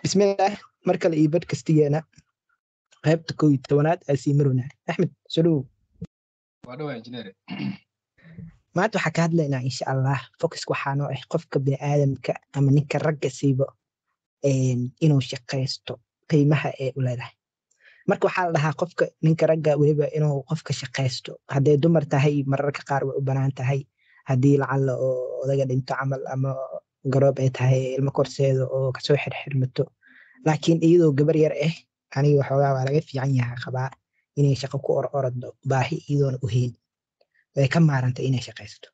bismillaah mar kale iyo badkastigeena qaybta kow iyo tobanaad aa sii marwnaa axmed sodhow waa dhawaa injineer maanta waxaa ka hadlaynaa insha allah focuska waxaa noo ah qofka biniaadamka ama ninka ragga siibo inuu shaqaysto qiimaha ee u leedahay marka waxaa la dhahaa qofka ninka ragga weliba inuu qofka shaqaysto hadday dumar tahay mararka qaar way u banaan tahay haddii lacalla oo odaga dhinto camal ama garoob ay tahay ilmo korseeda oo kasoo xirxirmato laakiin iyadoo gabar yar ah aniga waxoogaa waa laga fiican yahaa qabaa inay shaqo ku or orado baahi iyadoona u heyn way ka maaranta inay shaqaysto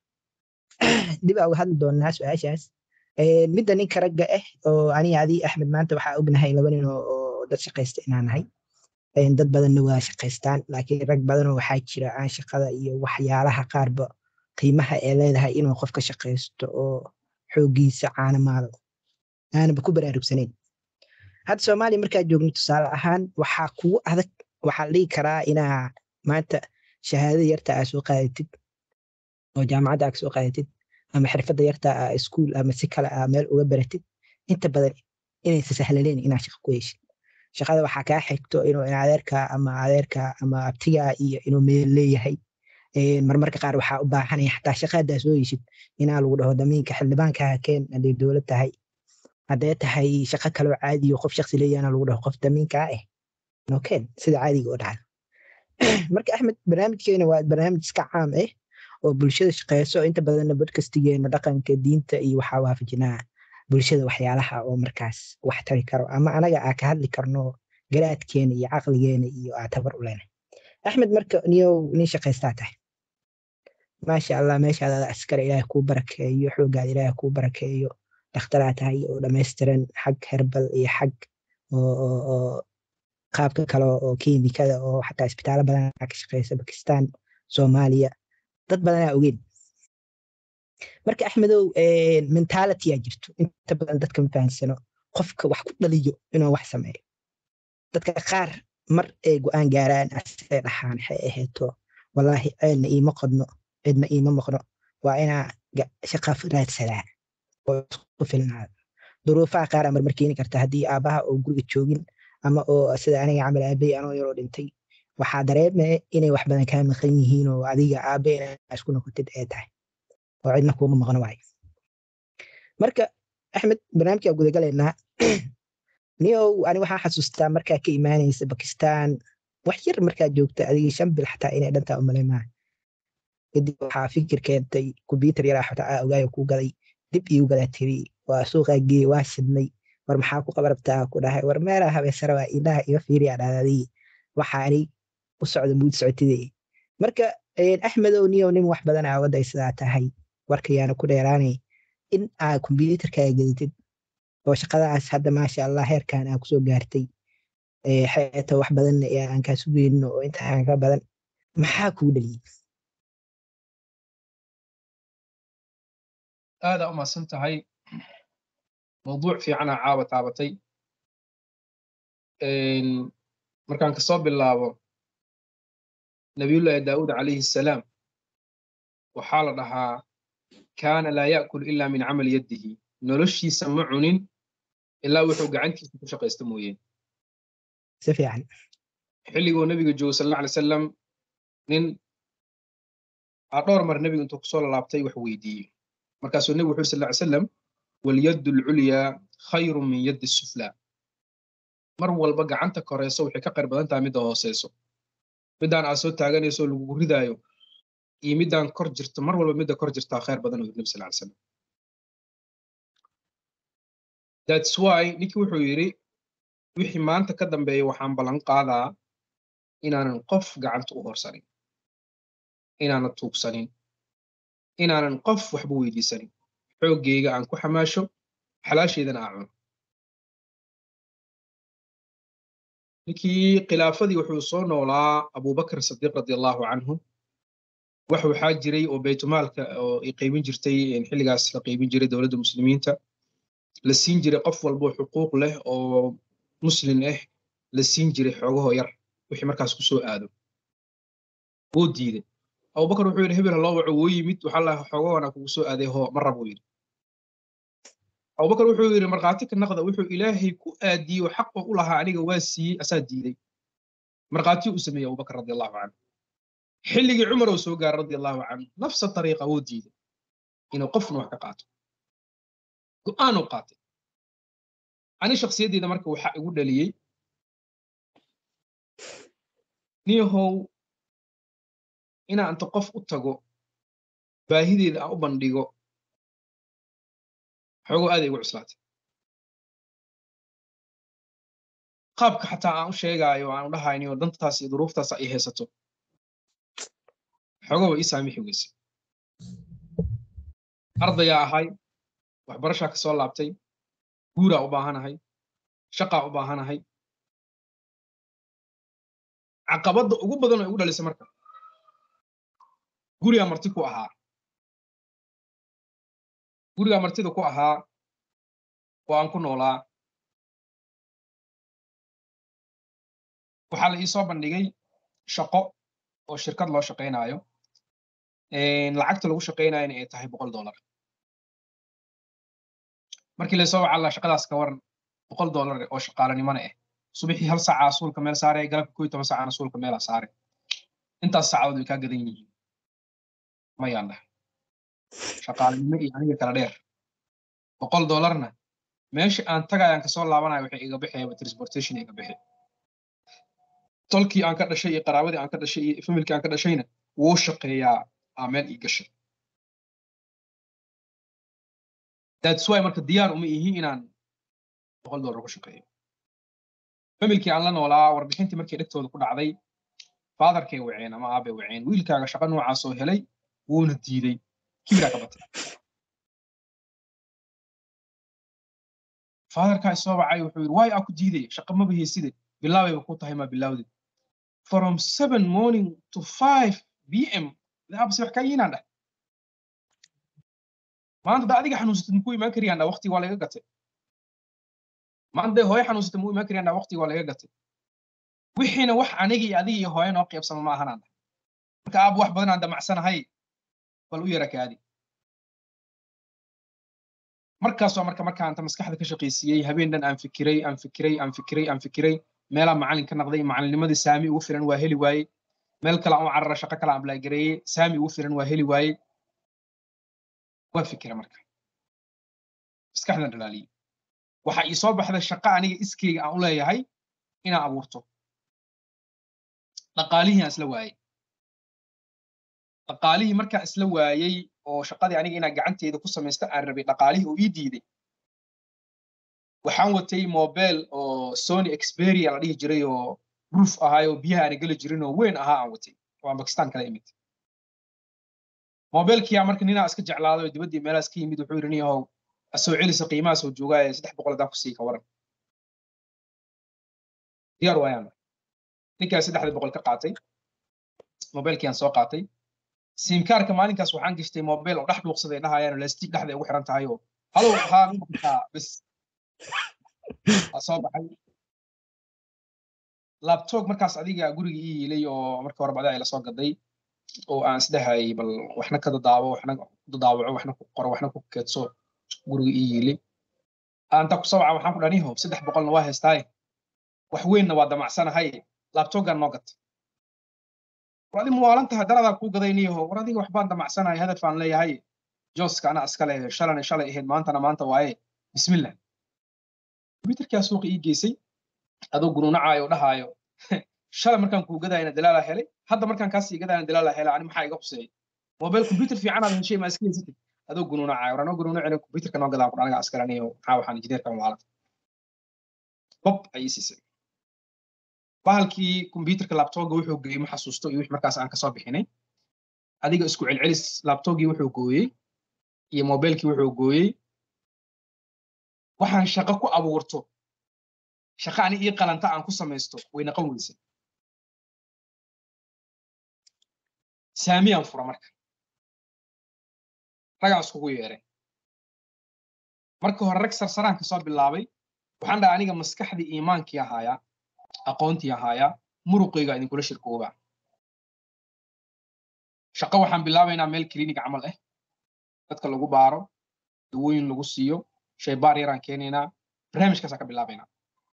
dib aa uga hadli doonaa su-aashaas midda ninka ragga ah oo aniga adii axmed maanta waxaa ognahay laba nin oo dad shaqaysta inaan nahay dad badanna waa shaqaystaan laakiin rag badanoo waxaa jira aan shaqada iyo waxyaalaha qaarba qiimaha ee leedahay inuu qofka shaqaysto oo xoogiisa caanamaado aanaba ku baraarugsanayn hadda soomaaliya markaa joogno tusaale ahaan waxaa kugu adag waxaa la dhihi karaa inaa maanta shahaadada yarta aa soo qaadatid oo jaamacadda aa kasoo qaadatid ama xirfadda yarta aa iskuul ama si kale aa meel uga baratid inta badan inaysa sahlaleen inaa shaqa ku heshid shaqada waxaa kaa xigto inuu adeerka ama adeerka ama abtigaa iyo inuu meel leeyahay marmarka qaar waxaa u baahanaya xataa shaqaadaa soo heshid inaa lagu dhaho damiinka xildhibaankaha keen hadday dowlad tahay hadday tahay shaqo kaloo caadiyo qof shaksi leeyahana lagu dhaho qof damiinkaa ah nokeen sida caadiga oo dhacda marka axmed barnaamijkeena waa barnaamij iska caam ah oo bulshada shaqeyso inta badanna bodkastigeena dhaqanka diinta iyo waxaa waafajinaa bulshada waxyaalaha oo markaas wax tari karo ama anaga aa ka hadli karno garaadkeena iyo caqligeena iyo aa tabar u leenahay axmed marka niyow nin shaqaystaa tahay maasha allah meeshaada askare ilaahay kuu barakeeyo xoogaada ilaahay kuu barakeeyo dhakhtaraa tahay oo dhammaystiran xag herbal iyo xag oo qaabka kale oo kiimikada oo xataa isbitaalo badan ka shaqeysa bakistan soomaaliya dad badanaa ogeyn marka axmedow mentalityaa jirto inta badan dadka ma fahansano qofka wax ku dhaliyo inuu wax sameeyo dadka qaar mar ay go-aan gaaraan asay dhaxaan waxay ahayto wallaahi ceelna iima qodno cidna iima maqno waa inaa shaqa raadsadaa oo isku filnaada duruufaha qaar amar mar keeni karta haddii aabaha oo guriga joogin ama oo sida aniga camal aabey anoo yaroo dhintay waxaa dareeme inay wax badan kaa maqan yihiin oo adiga aabe inaa isku noqotid ee tahay oo cidna kuuma maqno waay marka axmed barnaamijkaa gudagalaynaa niyow ani waxaa xasuustaa markaa ka imaanaysa bakistan wax yar markaa joogta adiga shan bil xataa inay dhantaa umaleymaa kadib waxaa fikir keentay kombyuutar yaraa xataa aa ogaayo kuu gaday dib iigu gadaa tiri waa suuqaa geeye waa shidnay war maxaa ku qabarabtaa ku dhahay war meelaa habeesara waa indhaha iga fiiriya dhahdaday waxaani u socda muud socotidee marka axmedow niyow nin wax badan aa waday sidaa tahay warkayaana ku dheeraanay in aa kombyuutarkaaga gadatid oo shaqadaas hadda maasha allah heerkan aa kusoo gaartay xeeto wax badan aan kaa sugeyno oo intaan ka badan maxaa kuu dhaliyey aadaa u mahadsan tahay mawduuc fiicanaa caawa taabatay markaan kasoo bilaabo nabiyullaahi daa'uud calayhi salaam waxaa la dhahaa kaana laa ya'kul ilaa min camali yaddihi noloshiisa ma cunin ilaa wuxuu gacantiisa ku shaqaysta mooyeen si fiican xilliguu nebiga joogo sal alla alay salam nin aa dhowr mar nebigu intuu kusoo lalaabtay wax weydiiyey markaasuu nebigu wuxu sal ly salam walyaddu alculyaa khayru min yaddi suflaa mar walba gacanta koreyso waxay ka qayr badan tahay midda hooseyso middaan aad soo taaganayso lagugu ridaayo iyo middaan kor jirto mar walba midda kor jirtaa khayr badan oo nebi sal ly salam that's why ninkii wuxuu yidhi wixii maanta ka dambeeya waxaan ballan qaadaa inaanan qof gacanta u horsanin inaanan tuugsanin inaanan qof waxba weydiisanin xooggeyga aan ku xamaasho xalaasheedana aa cuno ninkii khilaafadii wuxuu soo noolaa abubakr sadiiq radi allahu canhu wax waxaa jiray oo baytumaalka oo ay qaybin jirtay xilligaas la qaybin jiray dowladda muslimiinta la siin jiray qof walbo xuquuq leh oo muslim ah la siin jiray xoogahoo yar wixii markaas ku soo aado wuu diiday abubakar wuxuu yidhi hebel haloo waco wuu yimid waxaa la xoogahoona kugu soo aaday hoo ma rab uu yidhi abubakar wuxuu yidhi markhaati ka naqda wuxuu ilaahay ku aadiyey oo xaq oo u lahaa aniga waa siiyey asaa diiday markhaati u sameeyey abubakar radi allahu canhu xilligii cumar oo soo gaaray radi allahu canhu nafsa tariiqa wuu diiday inuu qofna wax ka qaato go'aan uu qaatay ani shakhsiyaddeeda marka waxaa igu dhaliyey niyahow inaan inta qof u tago baahideeda aan u bandhigo xoogoo aaday igu cuslaatay qaabka xataa aan u sheegaayo aan u dhahayniyo dantaas iyo duruuftaas ay haysato xoogooba ii saamixi weyse ardayaa ahay waxbarashaa ka soo laabtay guuraa u baahanahay shaqaa u baahanahay caqabadda ugu badan oo igu dhalisay marka gurigaa marti ku ahaa gurigaa martida ku ahaa oo aan ku noolaa waxaa la ii soo bandhigay shaqo oo shirkad loo shaqaynaayo lacagta lagu shaqaynayana ay tahay boqol dollar markii laysoo waca alla shaqadaas ka waran boqol dollar oo shaqaalanimona ah subaxii hal saaca suulka meel saare galabka koo iyo toban saacana suulka meela saare intaas saacadood way kaa gadan yihiin mayaan dhahay shaqaalanimo iyo aniga kala dheer boqol dollarna meesha aan tagayaan kasoo laabanayo waxay iga bixayaba transportation iga bixi tolkii aan ka dhashay iyo qaraabadii aan ka dhashay iyo familkii aan ka dhashayna wuu shaqeeyaa aa meel ii gashay that's why marka diyaar uma ihi inaan boqol dollar ku shaqeeyo familkii aan la noolaa warbixintii markii dhegtooda ku dhacday faadarkay waceen ama aabay waceen wiilkaaga shaqo noocaasoo helay wuuna diiday kibiraa ka batay faadarkaa isoo wacay wuxuu yidhi waay aa ku diiday shaqo maba heyside bilaabayba ku tahay maa bilaawdid from seven morning to five b m daabase wax kaa yiinaan dhah maanta da adiga xanuunsatid muku imaan kariyaan dha waqtiga waa laga gatay maanta day hooyo xanuunsatid muu imaan kariyaan dha waqtiga waa laga gatay wixiina wax aniga iyo adiga iyo hooyo noo qaybsama ma ahanaan dhah marka aab wax badan aan damacsanahay bal u yara kaadi markaas waa marka markaanta maskaxda ka shaqaysiiyey habeen dhan aan fikiray aan fikiray aan fikiray aan fikiray meelaa macalin ka naqday macalinnimadii saami ugu filan waa heli waaye meel kale aan u carara shaqo kale aan balaagareeyey saami ugu filan waa heli waaye waa fikira marka maskaxdan dhalaaliyey waxaa ii soo baxday shaqo aniga iskeyga aan u leeyahay inaan abuurto dhaqaalihii aan isla waayey dhaqaalihii markaan isla waayey oo shaqadii aniga inaan gacanteeda ku samaysto aan rabay dhaqaalihii oo ii diiday waxaan watay mobile oo sony experia la dhihi jiray oo roof ahaay oo biyaha aana geli jirin oo weyn ahaa aan watay oo aan bakistan kala imid mobilkiyaa marka ninaa iska jeclaaday oo dibaddii meelaas ka yimid wuxuu yidhi niyahow asoo celisa qiimaha soo joogaaye saddex boqol haddaan ku sii ka waran diyaar waayaan ninkaa saddexda boqol ka qaatay mobilkiaan soo qaatay simkaarka maalinkaas waxaan gashtay mobil oo dhex dhuuqsaday dhahayaan lastig dhexda ugu xiran tahay oo halow haa kaa bis waa soo baxay labtog markaas adiga guriga ii yiilay oo marka horeba adaa ila soo gaday oo aan isdhahayay bal waxna ka dadaabo waxna dadaawaco waxna ku qoro waxna ku keedso guriga ii yiilay anta ku sawca waxaan ku dhaniho saddex boqolna waa haystaaye wax weynna waa damacsanahay labtogan noo gatay war adi muwaalan tahay daradaa kuu gadayniyaho war adiga waxbaan damacsanahay hadaf aan leeyahay jooska anaa iska leh shalana shalay ahayd maantana maanta waaye bismillah kombyuterkaa suuqa ii geysay adoo gunuunacaayo dhahaayo shalay markaan kuu gadayana dalaalaa helay hadda markaan kaasii gadayana dalaalaa helay ani maxaa iga quseeyay mobile computer fiican aad heshay maa iska haysatay adoo gunuunacaayo war anoo gunuunacina computerka noo gadaan kudhanaga askaraniyo maxaa waxaan injineerkan waalata bob ayay siisay bahalkii computerka laptopga wuxuu geeyey ma xasuusto iyo wix markaas aan kasoo bixinay adiga isku celcelis laptopgii wuxuu gooyey iyo mobilkii wuxuu gooyey waxaan shaqo ku abuurto shaqo ani ii qalanta aan ku samaysto way naqon weysay saamiyaan fura marka ragaan iskugu yeeray marka hore rag sarsaraan kasoo bilaabay waxaan dhaha aniga maskaxdii iimaankii ahaayaa aqoontii ahaayaa muruqayga idinkula shirkooba shaqo waxaan bilaabaynaa meel clinic camal ah dadka lagu baaro dawooyin lagu siiyo shaybaar yaraan keenaynaa barnaamijkaasaan ka bilaabaynaa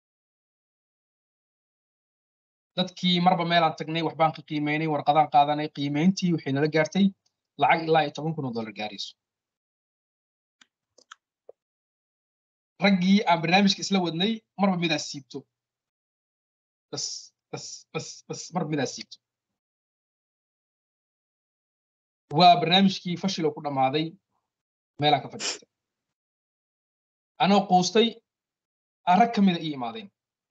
dadkii marba meelaan tagnay waxbaan ka qiimeynay warqadaan qaadanay qiimeyntii waxay nala gaartay lacag ilaa iyo toban kun oo dollar gaarayso raggii aan barnaamijka isla wadnay marba midaas siibto bas bas bas bas marba midaas siibto waa barnaamijkii fashiloo ku dhammaaday meelaan ka fadhiistay anoo quustay aan rag ka mida ii imaadeen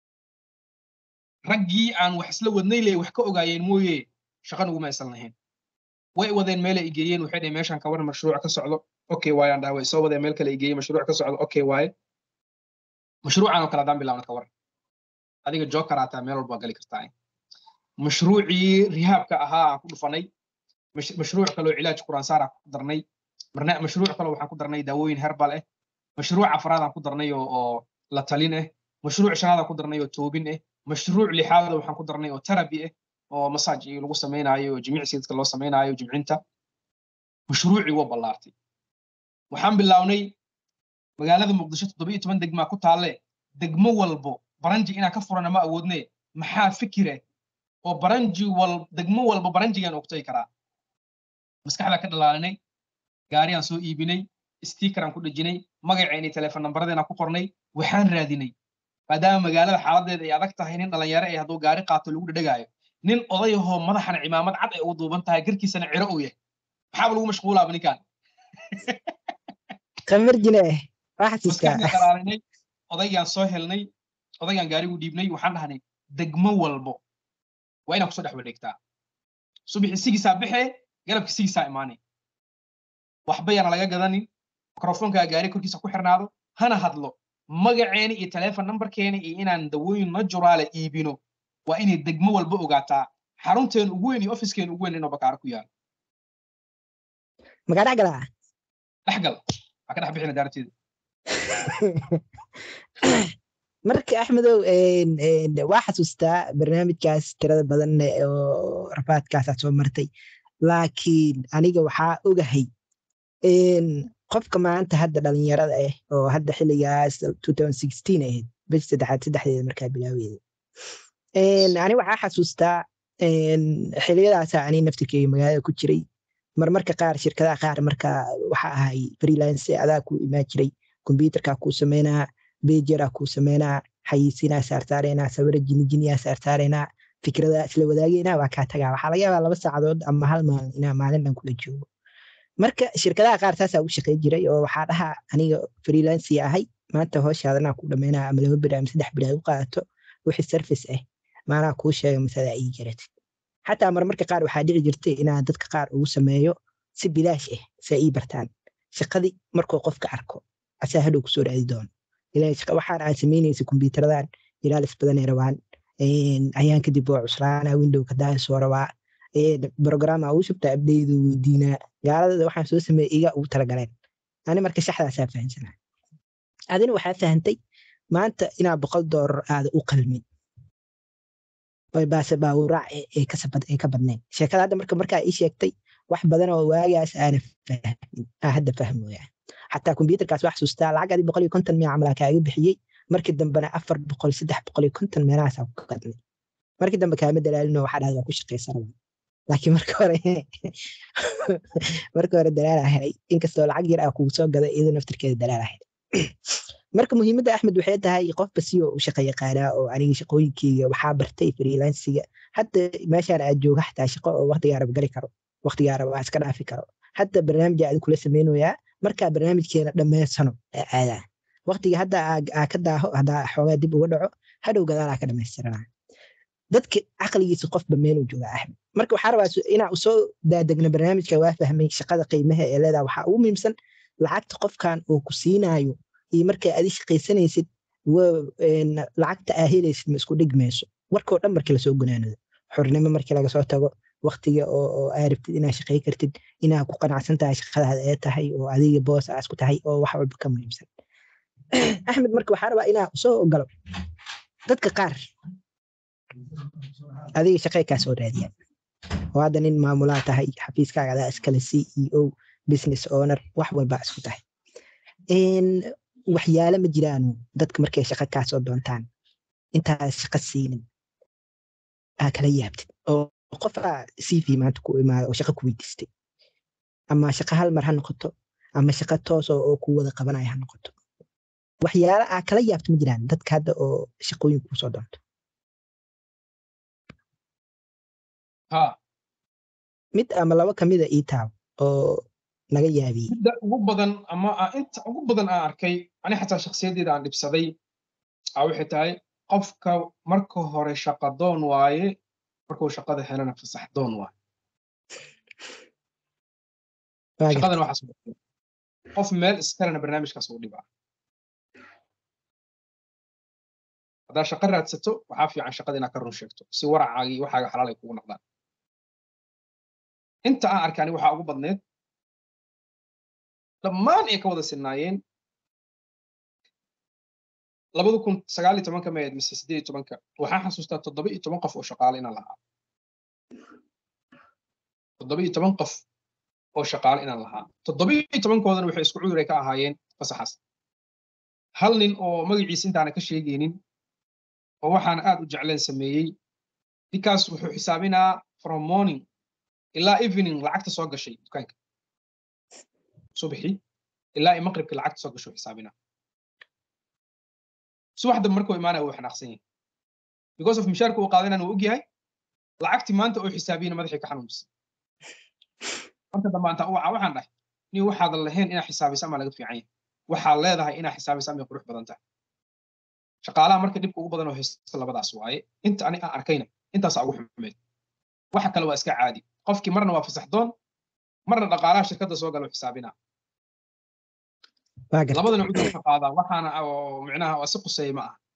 raggii aan wax isla wadnay le wax ka ogaayeen mooye shaqan uguma aysan lahayn way wadeen meela i geeyeen waxay dhaheen meeshaan ka waran mashruuc ka socdo okay waaye aan dhaha way soo wadeen meel kale i geeyey mashruuc ka socdo okay waaye mashruucan oo kale haddaan bilaabna ka waran adiga joker aataa meel walba gali kartaa mashruucii rihaabka ahaa aan ku dhufanay mashruuc kaloo cilaaj quraansaar aan ku darnay mashruuc kaloo waxaan ku darnay daawooyin herbal ah mashruuc afraad aan ku darnay oo la talin ah mashruuc shanaad aan ku darnay oo toobin ah mashruuc lixaad waxaan ku darnay oo terabi ah oo masaaj lagu samaynayo oo jimicsi dadka loo samaynayo jimcinta mashruucii waa ballaartay waxaan bilownay magaalada muqdisho toddoba iyo toban degmaa ku taalle degmo walbo baranji inaan ka furana ma awoodne maxaa fikire oo baranji wal degmo walba baranjigaan ogtay karaa maskaxdaa ka dhalaalinay gaariyaan soo iibinay stiikaraan ku dhejinay magaceeni teleefon nambaradeenaan ku qornay waxaan raadinay maadaama magaalada xaaladeeda ay adag tahay nin dhalinyaro ee hadduu gaari qaato lagu dhedhegaayo nin odayahoo madaxana cimaamad cad ay ugu duuban tahay garkiisana ciro uu yahay maxaaba lagu mashquulaaba ninkaan kamarjine maskaxda kalaalinay odaygaan soo helnay odaygaan gaarigu dhiibnay waxaan dhahnay degmo walbo waa inaan kusoo dhex wareegtaa subaxi sigiisaa baxee galabki sigiisaa imaanay waxba yaana laga gadanin mikrofoonkaa gaari korkiisa ku xirnaado hana hadlo magaceeni iyo telefon numberkeeni iyo inaan dawooyin najuraale iibino waa inay degmo walba ogaataa xarunteen ugu weyn iyo ofiskeen ugu weyn inuu bakaaro ku yaalo magaa dhex galaa dhexgal waa ka dhex bixina daarteeda marka axmedow waa xasuustaa barnaamijkaas tirada badan oo rafaadkaasaa soo martay laakiin aniga waxaa ogahay qofka maanta hadda dhalinyarada ah oo hadda xiligaas ahayd bish saddexaad saddexdeeda markaa bilaaweeda ani waxaa xasuustaa xiliyadaasa ani naftirkeyga magaalada ku jiray marmarka qaar shirkadaha qaar marka waxa ahay freelance adaa ku imaa jiray kombyuterkaa kuu sameynaa bejeraa kuu sameynaa xayiisinaa saarsaaraynaa sawira jinijiniyaa saarsaaraynaa fikrada isla wadaageynaa waa kaa tagaa waxaa laga yaabaa laba saacadood ama hal maalin inaa maalin dhan kula joogo marka shirkadaha qaar saasaa u shaqey jiray oo waxaa dhahaa aniga freelanci ahay maanta hooshaadana ku dhameynaa ama laba beri ama saddex beri ay u qaadato wixii service ah maanaa kuu sheega masada ii jaratid xataa marmarka qaar waxaa dhici jirtay inaa dadka qaar ugu sameeyo si bilaash ah saa ii bartaan shaqadii markuu qofka arko asaa hadhow kusoo raadi doono waxaan aan samaynaysa kombyutaradan ilaalis badanay rabaan ayaan kadib waa cuslaana windowka daa soo rabaa brograma uu shubtaa abdeydu weydiinaa gaaladada waxaan soo sameeyey iga ugu talagaleen ani marka shaxdaasaa fahamsanaa adina waxaa fahantay maanta inaa boqol doolar aada u qalmin baase baawuraac ay ka badnayn sheekada hadda marka markaa ii sheegtay wax badan oo waagaas aana fahmin aa hadda fahmoya xataa kombyuterkaas wax xasuustaa lacag adi boqol iyo konton miya camalaa kaaga bixiyey markii dambena afar boqol saddex boqol iyo konton meelahaasaa ku gadnay markii dambe kaama dalaalino waxaa dhahda waa ku shaqaysanaba laakiin marka hore marka hore dalaalaa helay inkastoo lacag yar ah kugu soo gaday iyadoo naftirkeeda dalaalaa helay marka muhiimadda axmed waxay tahay qofba si oo u shaqa yaqaanaa oo aniga shaqooyinkeyga waxaa bartay freelansiga hadda meeshaan aad jooga xataa shaqo oo waqtigaa rab gali karo waqtigaa rab iska dhaafi karo hadda barnaamij aad kula sameynayaa markaa barnaamijkeena dhammaysano aadaa waqtiga hadda aa ka daaho haddaa xoogaa dib uga dhaco hadhow gadaalaa ka dhamaystiranaa dadka caqligiisa qofba meeluu joogaa axmed marka waxaa rabaa inaa usoo daadegno barnaamijka waa fahmay shaqada qiimaha ee leedaha waxaa ugu muhiimsan lacagta qofkan uu ku siinaayo iyo markaa adi shaqaysanaysid lacagta aa helaysid ma isku dhigmayso warkoo dhan markii lasoo gunaanado xornimo markii laga soo tago waqtiga oo aa rabtid inaa shaqay kartid inaa ku qanacsan tahay shaqadaada ee tahay oo adiga boos aas ku tahay oo wax walba ka muhiimsan axmed marka waxaa rabaa inaa usoo ogolo dadka qaar adiga shaqay kaa soo raadiyaan oo hadda nin maamulaa tahay xafiiskaaga adaa iskale c e o business owner wax walbaa isku tahay waxyaale ma jiraanu dadka markay shaqo kaasoo doontaan intaad shaqo siinin aa kala yaabtid oo qofaa cv maanta ku imaada oo shaqo ku weydiistay ama shaqo hal mar ha noqoto ama shaqo toos oo ku wada qabanaya ha noqoto waxyaale aa kala yaabto ma jiraan dadka hadda oo shaqooyin kusoo doonto ha mid ama laba kamida ii taab oo naga yaabiyey midda ugu badan ama aa inta ugu badan aan arkay ani xataa shakhsiyaddeeda aan dhibsaday aa waxay tahay qofka marka hore shaqa doon waaye markuu shaqada helana fasax doon waaye Waa gartay. shaqadan waxaas u dhibay. qof meel iskalena barnaamijkaas u dhibaa haddaa shaqo raadsato waxaa fiican shaqada inaad ka run sheegto si waracaaga iyo waxaaga xalaal ay kugu noqdaan inta aan arkay ani waxaa ugu badneed dhammaan ay ka wada sinnaayeen labada kun sagaal iyo tobanka mayd mise siddeed iyo tobanka waxaan xasuustaa toddoba iyo toban qof oo shaqaale inaan lahaa toddoba iyo toban qof oo shaqaale inaan lahaa toddoba iyo tobankoodana waxay isku cudur ay ka ahaayeen fasaxaas hal nin oo magaciisa intaana ka sheegaynin oo waxaan aad u jecleen sameeyey ninkaas wuxuu xisaabinaa from morning ilaa evening lacagta soo gashay dukaanka subaxii ilaa i maqribka lacagta soo gasho xisaabinaa subaxda markuu imaanaya wuu xanaaqsan yahay because of mishaarka uu qaadanana wuu ogyahay lacagtii maanta uu xisaabiyana madaxii ka xanuunsan marka dambe antaa uwaca waxaan dhahay ni waxaadan lahayn inaa xisaabiso ama laga fiican yahay waxaad leedahay inaa xisaabiso ama qurux badan tahay shaqaalaha marka dhibka ugu badan oo haysta labadaas waaye inta ani aan arkayna intaasaa ugu xumeed waxa kale waa iska caadi qofkii marna waa fasaxdoon marna dhaqaalaha shirkadda soo galo xisaabinaa waa gartay. labadana cudur ka qaadaa waxaana oo micnaha waa si quseeya ma aha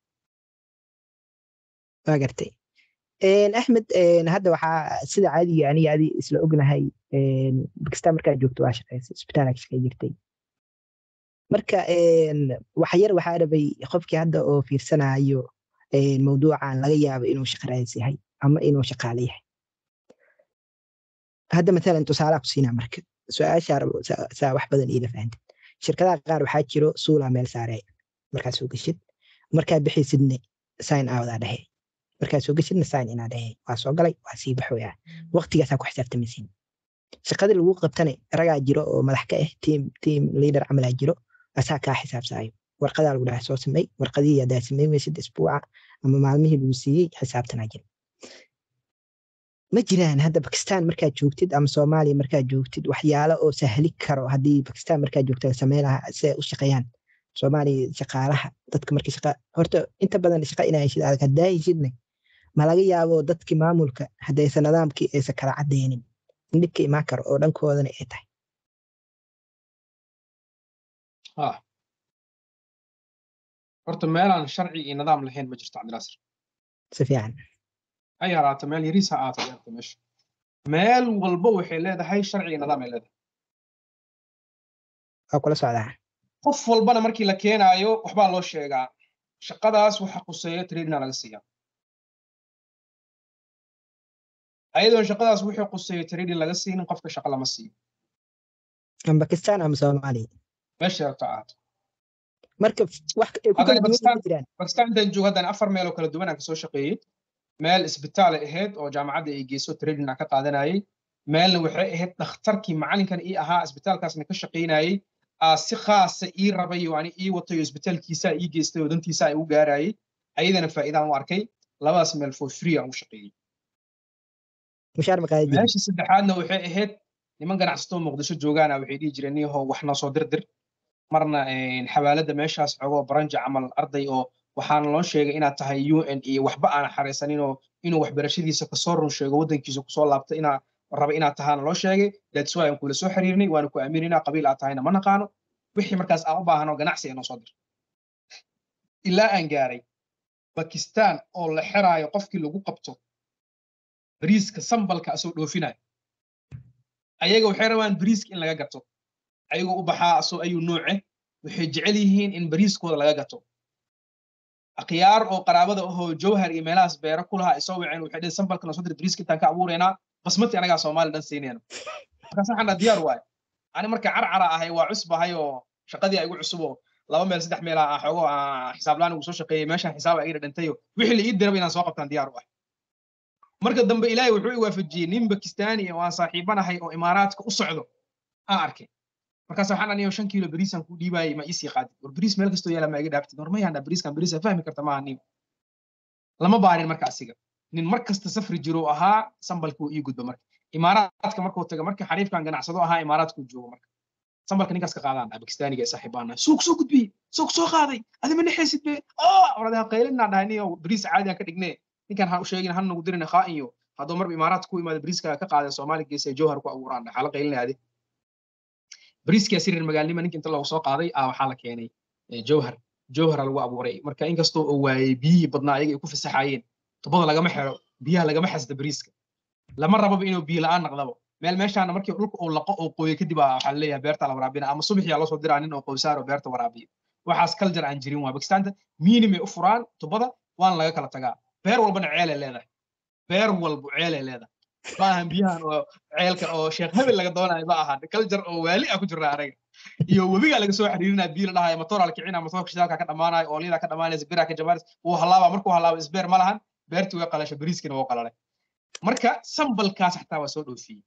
waa gartay Een, axmed een, hadda waxaa sida caadiga aniga adi isla ognahay een, bakistaan markaad joogto waa shaqaysay isbitaalaa ka shaqay jirtay marka een, wax yar waxaa rabay qofkii hadda oo fiirsanayo een, mawduucan laga yaabo inuu shaqo raadis yahay ama inuu shaqaale yahay hadda matalan tusaalaa ku siinaa marka su-aashaa rabo saa saa wax badan iila fahantid shirkadaha qaar waxaa jiro suulaa meel saaree markaad soo geshid markaad bixaysidne sign outaa dhehe markaad soo geshidna sign inaa dhehe waa soo galay waa sii baxoyaa waqtigaasaa ku xisaabtamaysiin shaqadii lagu qabtane ragaa jiro oo madax ka ah team team leader camalaa jiro asaa kaa xisaabsaayo warqadaa lagu dhaha soo samey warqadihii haddaa samey weysid isbuuca ama maalmihii lagu siiyey xisaabtanaa jira ma jiraan hadda bakistaan markaad joogtid ama soomaaliya markaad joogtid waxyaalo oo sahli karo haddii bakistaan markaad joogtid samey lahaa si ay u shaqeeyaan soomaaliya shaqaalaha dadka markii shaqa horta inta badan shaqa inaa heshid adag haddaa heshidne ma laga yaabo dadkii maamulka haddaysan nidaamkii aysan kala cadeynin in dhibka imaan karo oo dhankoodana ay tahay ha horta meelaan sharci iyo nidaam lahayn ma jirto cabdinaasir si fiican ha yaraato meel yariis ha aata yarta meesha meel walba waxay leedahay sharci iyo nidaam ay leedahay waa kula socdaa qof walbana markii la keenaayo waxbaa loo sheegaa shaqadaas waxa quseeya tradina laga siiyaa ayadoon shaqadaas wixii quseeya trading laga siinin qofka shaqa lama siiyo ama bakistaan ama soomaaliya meesha rabto ahaato marka wax ay ku Hadda kala duwan Pakistan- ma jiraan bakistaan intaan joogo haddana afar meeloo kala duwan aan kasoo shaqeeyey meel isbitaal ay ahayd oo jaamacadda ay geyso trading aan ka qaadanayay meelna waxay ahayd dhakhtarkii macalinkan ii ahaa isbitaalkaasna ka shaqaynayay aa si khaasa ii rabay oo ani ii watay oo isbitaalkiisaa ii geystay oo dantiisa ay u gaarayay ayadana faa'iidaan u arkay labadaas meel for free aan u shaqeeyey mushaar ma qaadi jirin meesha saddexaadna waxay ahayd niman ganacsato muqdisho joogaana waxay dhihi jireen niyaho wax noo soo dirdir marna een, xawaaladda meeshaas xogoo baranja camal arday oo waxaana loo sheegay inaad tahay u n iyo waxba aan xareysanin oo inuu waxbarashadiisa kasoo run sheego waddankiisa kusoo laabta inaa raba inaad tahaana loo sheegay that's why aan kula soo xiriirnay waana ku aaminayna qabiil aad tahayna ma naqaano wixii markaas aan u baahano ganacsi ay noo soo dir ilaa aan gaaray bakistaan oo la xeraayo qofkii lagu qabto bariiska sambalka asoo dhoofinayo ayaga waxay rabaan bariiska in laga gato ayagoo u baxaa asoo ayuu nooce waxay jecel yihiin in bariiskooda laga gato akhyaar oo qaraabada ahoo jawhar iyo meelahaas beero ku lahaa isoo waceen waxay dhehen sambalkana soo dir bariiska intaan ka abuureynaa basmati anagaa soomaali dhan siinayna markaas waxaan dhaa diyaar waaye ani marka carcara ahay waa cusbahay oo shaqadii ay igu cusubo laba meel saddex meel ah xoogo aan xisaab laan ugu soo shaqeeyey meeshaan xisaab iga dhintayo wixii la ii diraba inaan soo qabtaan diyaar u ah marka dambe ilaahay wuxuu i waafajiyey nin bakistaani oo aan saaxiibanahay oo imaaraadka u socdo aan arkay markaas waxaan aniyo shan kiilo beriisaan ku dhiibaayay ma iisii qaadid war beriis meel kastoo yaala ma iga dhaaftid war mayaan dhaa beriiskan beriisa fahmi karta maaha nin lama baarin marka asiga nin mar kasta safri jiro ahaa sambalka uu ii gudba marka imaaraadka markuu taga marka xariifkan ganacsado ahaa imaaraadkuu joogo marka sambalka ninkaas ka qaadaan dhaa bakistaaniga ee saaxiibaana suuq soo gudbiyey suuq soo qaaday adima nexaysid be waradaha qaylinaa dhahay niyo beriis caadi aan ka dhigne ninkan ha u sheegin han nagu dirin khaa iyo hadduu marba imaaraadka ku imaada beriiska ka qaaday soomaali geesa jowhar ku abuuraan dhaxala qaylinaade beriiskia sirir magaalnima ninka inta loogu soo qaaday ah waxaa la keenay jowhar jowhara lagu abuuray marka inkastoo uu waayey biyihii badnaa ayaga ay ku fasaxaayeen tubada lagama xiro biyaha lagama xasda beriiska lama rababa inuu biyo la'aan naqdabo meel meeshaana markii dhulka uu laqo oo qooyo kadib waxaa laleeyahay beerta la waraabina ama subaxyaa loo soo diraa nin oo qoysaaro beerta waraabiyo waxaas kaljar aan jirin waa bakistaanta miinimay u furaan tubada waana laga kala tagaa beer walbana ceelay leedahay beer walba ceelay leedahay ma ahan biyahan oo ceelka oo sheekh hebel laga doonayo ma ahan kaljar oo waali ah ku jira anaga iyo webiga laga soo xiriirinaa biyo la dhahayo matoor la kicina matoorka shidaalka ka dhamaanayo ooliyada ka dhamaanaysa bira ka jabaaris wuu halaaba markuu halaabo isbeer ma lahan beertii way qalasha beriiskina wuu qalalay marka sambalkaas xataa waa soo dhoofiyey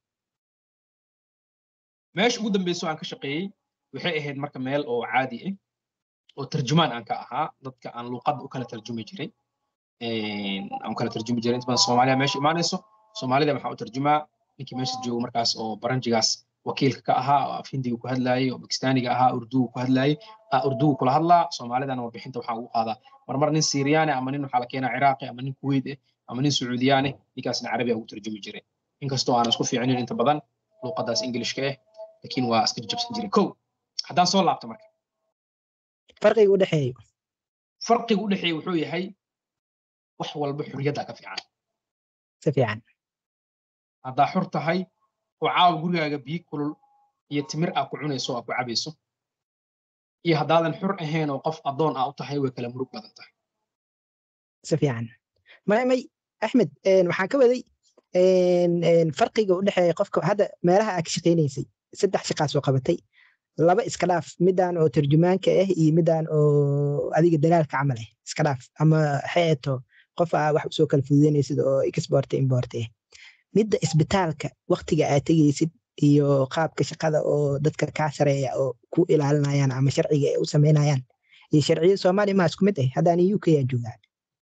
meesha ugu dambeyso aan ka shaqeeyey waxay ahayd marka meel oo caadi ah oo tarjumaan aan ka ahaa dadka aan luuqadda u kala tarjumi jiray aan kala tarjumi jiray inta badan soomaaliya meesha imaanayso soomaalida waxaan u tarjumaa ninkii meesha joogo markaas oo baranjigaas wakiilka ka ahaa oo af hindiga ku hadlaayey oo bakistaaniga ahaa urduga ku hadlaayey urduga kula hadlaa soomaalidana warbixinta waxaan ugu qaadaa marmar nin siiriyaane ama nin waxaa la keenaa ciraaqi ama nin kuweyt eh ama nin sacuudiyaane ninkaasna carabiya ugu tarjumi jiray inkastoo aan isku fiicnin inta badan luuqadaas ingilishka ah laakiin waa iska jabsan jiray kow haddaan soo laabto marka farqiga u dhexeeyo farqiga u dhexeeya wuxuu yahay wax walba xurriyadda ka fiican si fiican haddaa xur tahay oo caawa gurigaaga biyo kulul iyo timir aa ku cunayso oo aa ku cabayso iyo haddaadan xur ahayn oo qof addoon ah u tahay way kala murug badan tahay si fiican may may axmed waxaan ka waday farqiga u dhexeeya qofka hadda meelaha aa ka shaqaynaysay saddex shaqaa soo qabatay laba iska dhaaf midaan oo tarjumaanka ah iyo midaan oo adiga dalaalka camal ah iska dhaaf ama xeeto qof aa wax usoo kala fududeynaysid oo exporte importe ah midda isbitaalka waktiga aad tegaysid iyo qaabka shaqada oo dadka kaa sareeya oo ku ilaalinayaan ama sharciga ay u samaynayaan iyo sharciyada soomaaliya maa isku mid ah haddaan u k aa joogaan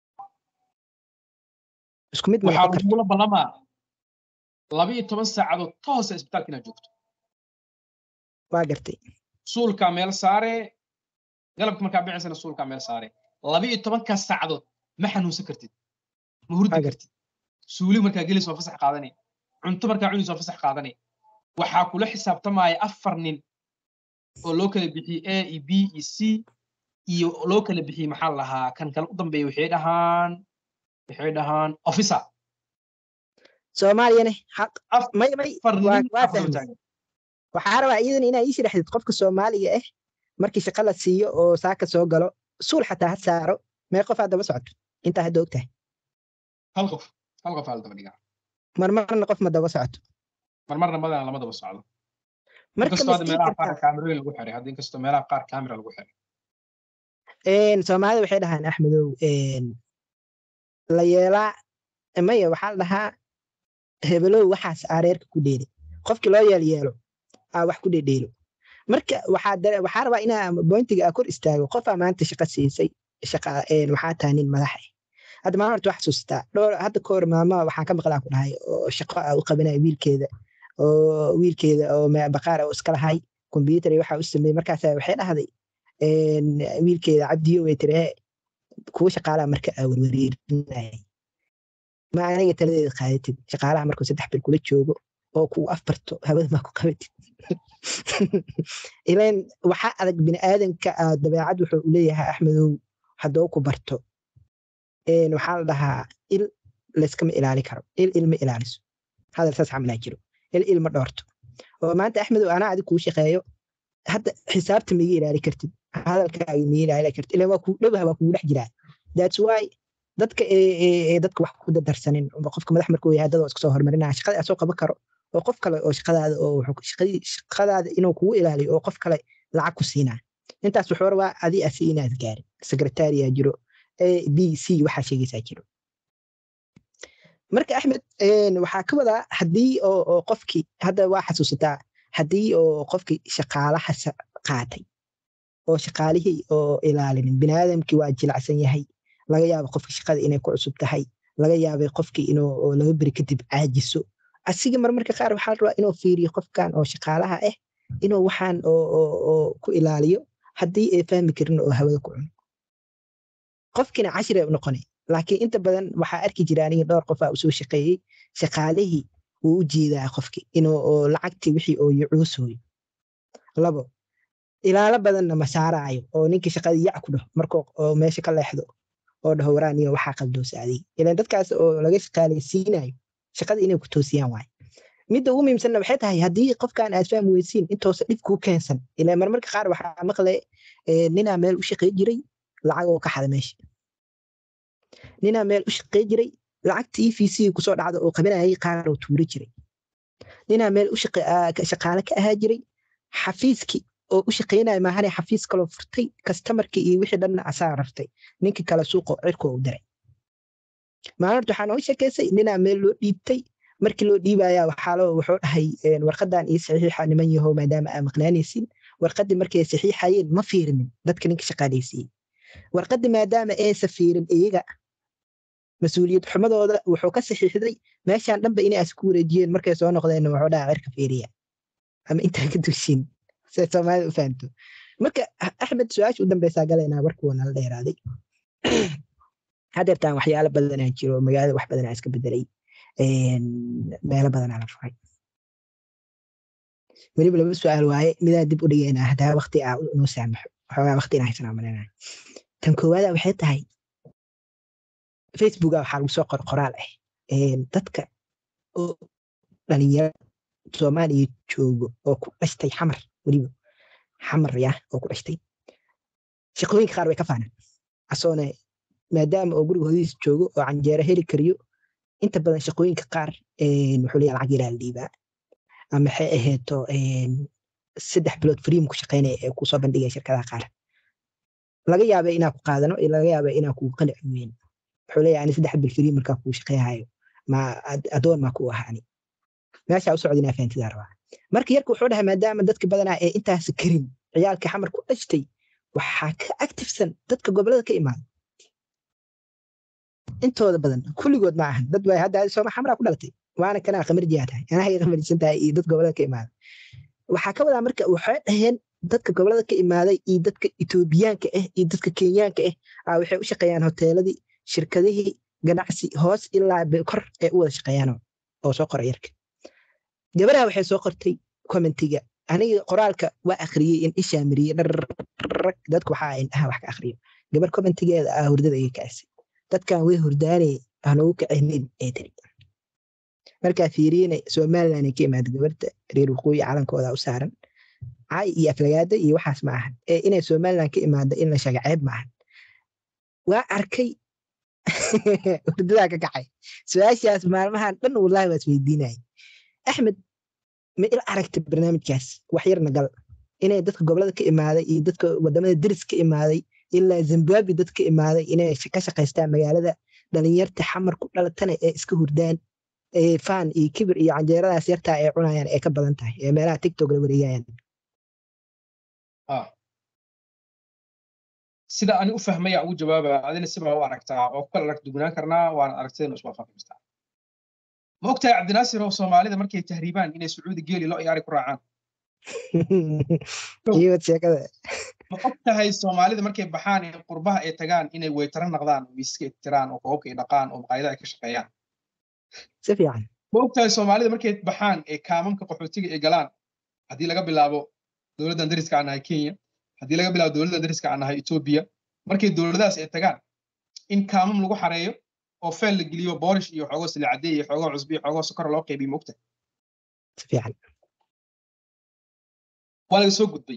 isku mid waxaa lagula ballamaa laba iyo toban saacadood toosa isbitaalka inaad joogto waa gartay suulkaa meel saare galabka markaa bicisana suulkaa meel saare laba iyo tobankaas saacadood ma xanuunsan kartid ma hurdi kartid suuli markaa gelis waa fasax qaadanay cunto markaa cunis waa fasax qaadanay waxaa kula xisaabtamaya afar nin oo loo kala bixiyey a iyo b iyo c iyo loo kala bixiyey maxaa lahaa kan kale u dambeeya waxay dhahaan waxay dhahaan officer soomaaliyane may may waa fahmay waxaa rabaa iyadan inaa ii sharaxdid qofka soomaaliga ah markii shaqa la siiyo oo saaka soo galo suul xataa ha saaro mee qof aad daba socoto intaa hadda ogtahay hal qof hal qof aa la daba dhigaa marmarna qof ma daba socoto marmarna madana lama daba socdo marka inkastoo hadda meelaha qaar kaamirooyin lagu xiray hadda inkastoo meelaha qaar kaamira lagu xiray soomaalida waxay dhahaan axmedow la yeelaa maya waxaa la dhahaa hebelow waxaas aareerka ku dheeli qofkii loo yeel yeelo aa wax ku dhedheelo marka waxaa rabaa inaa bointiga aa kor istaago qofaa maanta shaqa siisay waxaa tahay nin madax ah hadda maalin horta wax xasuustaa dhowr hadda kahor maama waxaan ka maqlaa ku dhahay oo shaqo aa u qabanaya wiilkeeda oo wiilkeeda oo baqaar oo iska lahay kombyuutar waxa u sameeyey markaasa waxay dhahday wiilkeeda cabdiyo way tiri kuwa shaqaalaha marka aa werwareerinayay ma aniga taladeeda qaadatid shaqaalaha markuu saddex bil kula joogo oo kuu afbarto hawada maa ku qabatid ilan waxaa adag biniaadanka dabeecad wuxuu leeyahay axmedow haddoo ku barto waxaa la dhahaa il layskama ilaali karo il ilma ilaaliso hadal saas camalaa jiro il ilma dhoorto oo maanta axmedow anaa adig kuu shaqeeyo hadda xisaabta miga ilaali kartid hadalkaaga miga ilaali kartid ilan waa kuu dhowah waa kugu dhex jiraa that's why dadka dadka wax ku dadarsanin qofka madax markuu yahay dad oo iska soo hormarinaya shaqada asoo qaban karo oo qof kale oo shaqadaada oo shaqadaada inuu kugu ilaaliyo oo qof kale lacag ku siinaa intaas wuxuu rabaa adi asi inaad gaarin secretariya jiro a b c waxaa sheegaysaa jiro marka axmed waxaa ka wadaa haddii oo qofkii hadda waa xasuusataa haddii oo qofkii shaqaalaha qaatay oo shaqaalihii oo ilaalinin biniaadamkii waa jilacsan yahay laga yaaba qofki shaqada inay ku cusub tahay laga yaabay qofkii inuu laba beri kadib caajiso asiga marmarka qaar waxaa rabaa inuu fiiriyo qofkan oo shaqaalaha ah inuu waxaan ku ilaaliyo haddii ay fahmi karin oo hawada ku cuno qofkiina cashire u noqonay laakiin inta badan waxaa arki jira aniga dhowr qof aa usoo shaqeeyey shaqaalihii wuu u jeedaa qofki inuu lacagtii wixii oo yucuusooyo labo ilaalo badanna ma saaraayo oo ninkii shaqadii yac ku dhaho markuu meesha ka leexdo oo dhaho waraaniyo waxaa qaldoosa adiga ilan dadkaas oo laga shaqaalaysiinayo shaqada inay ku toosiyaan waaye midda ugu muhiimsanna waxay tahay haddii qofkan aad fahmi weysiin intoosa dhib kuu keensan ilan marmarka qaar waxaa maqle ninaa meel u shaqey jiray lacag oo ka xada meesha ninaa meel u shaqey jiray lacagtii e v c kusoo dhacda oo qabanayay qaar oo tuuro jiray ninaa meel shaqaale ka ahaa jiray xafiiskii oo u shaqeynaya maahane xafiis kaloo furtay kastamarkii iyo wixii dhanna asaa rartay ninkii kale suuqo cirkoo u diray maalinta waxaa nooga sheekeysay ninaa meel loo dhiibtay markii loo dhiibaya waxaa wuxuu dhahay warqadan iyo saxiixa niman yahow maadaama aa maqnaanaysin warqadii markay saxiixayeen ma fiirinin dadka ninka shaqaalaysiiyey warqadii maadaama aysa fiirin iyaga mas-uuliyad xumadooda wuxuu ka saxiixday meeshaan dhanba inay as ku wareejiyeen markay soo noqdeen wuxuu dhaha cirka fiiriya ama intaa ka dushin say soomaalida u fahamto marka axmed su-aasha u dambeysaa galaynaa warkii waa nala dheeraaday hadeertaan waxyaalo badanaa jiro magaalada wax badanaa iska bedelay meelo badanaa la furay weliba laba su-aal waaye midaa dib u dhigaynaa hadaa wakti aa noo saamaxo waxoogaa wakti inaa haysanaa malinaa tan koowaada waxay tahay facebooka waxaa lagu soo qor qoraal ah dadka oo dhalinyaro soomaaliya joogo oo ku dhashtay xamar weliba xamar ya oo ku dhashtay shaqooyinka qaar way ka faanaan asoone maadaama oo guriga hodiis joogo oo canjeero heli kariyo inta badan shaqooyinka qaar wuxuu leeyahay lacag yaraa la dhiibaa ama waxay ahayto saddex bilood freem ku shaqeynaya ee kusoo bandhigaya shirkadaha qaar laga yaabay inaa ku qaadano laga yaabay inaa kugu qanaci weyn wuxuu leeyahay ani saddex bil freem markaa kuu shaqeeyahayo ma adoon maa ku ahaani meeshaa u socda inaa fahantidaa rabaa marka yarka wuxuu dhahay maadaama dadka badanaa ee intaas karin ciyaalka xamar ku dhashtay waxaa ka actifsan dadka gobolada ka imaada intooda badan kulligood ma ahan dad hadda sooma xamraa ku dhalatay waana kanaa qamarjiyaa tahay anahay qamarjisan tahay iyo dad gobolada ka imaada waxaa ka wadaa marka waxay dhaheen dadka gobolada ka imaaday iyo dadka etoobiyaanka ah iyo dadka kenyaanka ah waxay u shaqeeyaan hoteeladii shirkadihii ganacsi hoos ilaa kor ee u wada shaqeeyaan oo soo qora yarka gabadha waxay soo qortay commentiga aniga qoraalka waa akhriyey in ishaa mariyey dharrag dadku waxaa indhaha wax ka akhriyo gabar commentigeeda ah hurdada iga kaasay dadkan way hurdaanay hanogu kacinin ee tiri markaa fiiriyena somaliland ay ka imaada gabarta reer waqooyi calankooda u saaran cay iyo aflagaada iyo waxaas ma ahan ee inay somaliland ka imaada in la sheega ceeb ma ahan waa arkay hurdadaa ka kacay su-aashaas maalmahan dhan wallahi waa isweydiinaya axmed ma il aragtay barnaamijkaas wax yarna gal inay dadka gobolada ka imaaday iyo dadka wadamada deris ka imaaday ilaa zimbabwe dad ka imaaday inay ka shaqaystaan magaalada dhalinyarta xamar ku dhalatana ee iska hurdaan faan iyo kibir iyo canjeeradaas yartaa ay cunayaan ee ka badan tahay ee meelaha tiktok la wareegayaan sida ani u fahmaya ugu jawaaba adina sibaa u aragtaa oo ku kala arag dugnaan karnaa waana aragtidana iswaafaqi kartaa ma ogtahay cabdinaasir oo soomaalida markay tahriibaan inay sacuudi geeli lo iyaari ku raacaan iyood sheekada ma og tahay soomaalida markay baxaan ee qurbaha ay tagaan inay weytara naqdaan oo miiska tiraan oo koobka ay dhaqaan oo maqaayadaha ay ka shaqeeyaan si fiican ma og tahay soomaalida markay baxaan ee kaamamka qaxootiga ay galaan haddii laga bilaabo dowladdan dariska aan nahay kenya haddii laga bilaabo dowladdan dariska aan nahay etoobiya markay dowladadaas ay tagaan in kaamam lagu xareeyo oo feel la geliyo boorish iyo xoogoo silicadee iyo xoogoo cusbi iyo xoogoo sokor loo qaybiyo ma og tahay si fiican waa laga soo gudbay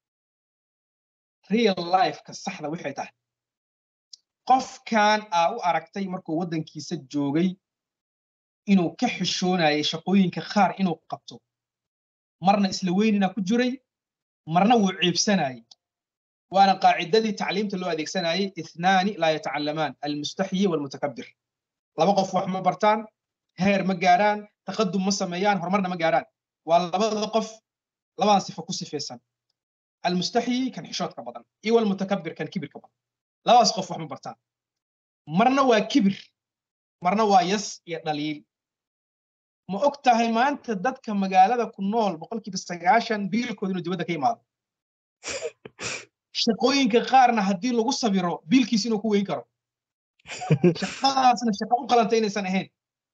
real lifeka saxda waxay tahay qofkan aa u aragtay markuu waddankiisa joogay inuu ka xishoonayay shaqooyinka qaar inuu qabto marna isla weynina ku jiray marna wuu ciibsanayay waana qaacidadii tacliimta loo adeegsanayay ithnaani laa yatacalamaan almustaxyi walmutakabir laba qof wax ma bartaan heer ma gaaraan taqadum ma sameeyaan horumarna ma gaaraan waa labada qof labadan sifo ku sifaysan almustaxyi kan xishoodka badan iyo walmutakabir kan kibirka badan labadaas qof wax ma bartaan marna waa kibir marna waa yas iyo dhaliil ma og tahay maanta dadka magaalada ku nool boqolkiiba sagaashan biilkooda inuu dibadda ka imaado shaqooyinka qaarna haddii lagu sabiro biilkiis inuu ku weyn karo shaqadaasna shaqo u qalanta inaysan ahayn